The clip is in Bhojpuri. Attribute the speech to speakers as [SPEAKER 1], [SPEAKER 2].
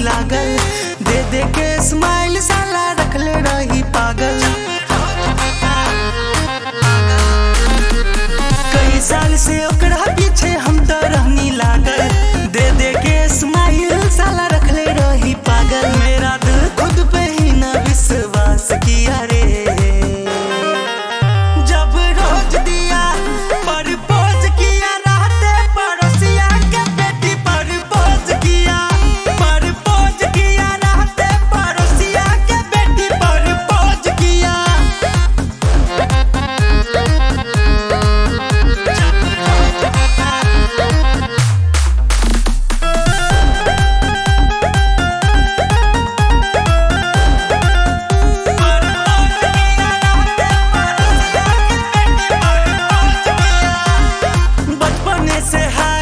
[SPEAKER 1] लागल दे दे के स्माइल साला रखले रही पागल कई साल से ओकरा पीछे हम तो रहनी लागल दे दे के स्माइल साला रखले रही पागल मेरा दिल खुद पे ही ना विश्वास किया रे जब रोज दिया परपोज किया रहते पड़ोसिया के बेटी परपोज किया परपोज किया रहते पड़ोसिया के बेटी परपोज किया बचपने से है